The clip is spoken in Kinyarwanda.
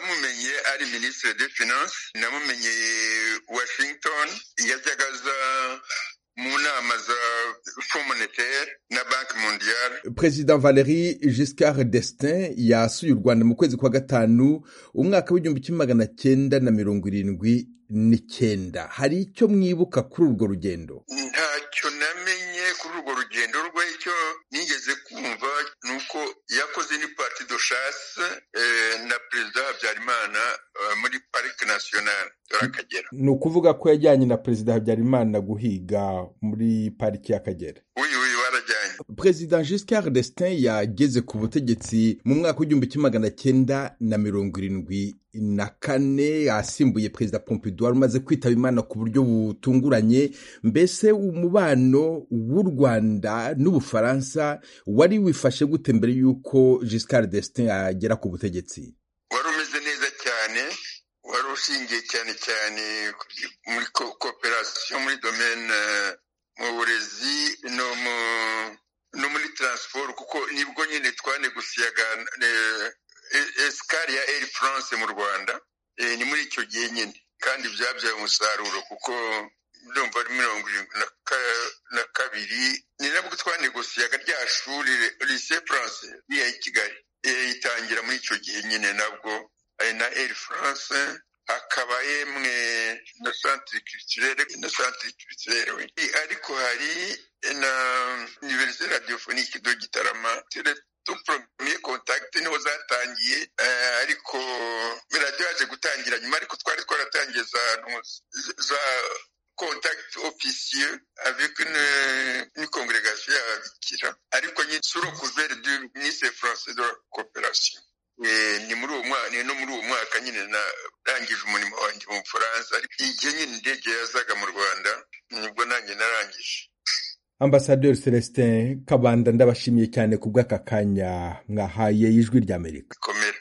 namumenye ari minisitiri de finance namumenyeye washington yajyaga aza mu nama za fond monetaire na banki mondiale perezida valeri giscard destin yasuye u rwanda mu kwezi kwa gatanu umwaka w'igihumbi kimwe magana cyenda na mirongo irindwi n'icyenda hari icyo mwibuka kuri urwo rugendo ntacyo namenye kuri urwo rugendo rwe icyo nigeze kumva ni uko yakoze ni parti de chasse na perezida habyarimana muri parike nasiyonari y'akagera ni ukuvuga ko yajyanye na perezida habyarimana guhiga muri pariki y'akagera uyu uyu warajyanye perezida giscard destin yageze ku butegetsi mu mwaka w'igihumbi kimwe magana cyenda na mirongo irindwi na kane yasimbuye perezida pompidou umaze kwitaba imana ku buryo butunguranye mbese umubano w'u rwanda n'ubufaransa wari wifashe gute mbere y'uko giscard destin agera ku butegetsi wari umeze neza cyane wari ushingiye cyane cyane muri kooperasiyo muri domene mu burezi no muri taransiporo kuko nibwo nyine twanegusiyaga esikari ya eri furanse mu rwanda ni muri icyo gihe nyine kandi byabyaye umusaruro kuko ndumva ari mirongo irindwi na kabiri ni nabwo twanegusiyaga rya shuri lise furanse riya i kigali itangira muri icyo gihe nyine nabwo na eri furanse hakaba yemwe na santire kirisirere na santire kirisirere we ariko hari na univerisite radiyofonike do gitarama tuporomye kontakiti niho zatangiye ariko radiyo yaje gutangira nyuma ariko twari twaratangiye za za contact officieux avec une, une congrégation y'ababikira ariko nyine suro couvert du ministre français de la coopération ni muri uwo mwaka no muri uwo mwaka nyine narangije umurimo wanjye mu bufaransa igihe nyine indege yazaga mu rwanda nibwo nanjye narangije ambasaderi celestin kabanda ndabashimiye cyane ku bw'aka kanya mwahaye ijwi ry'amerika komera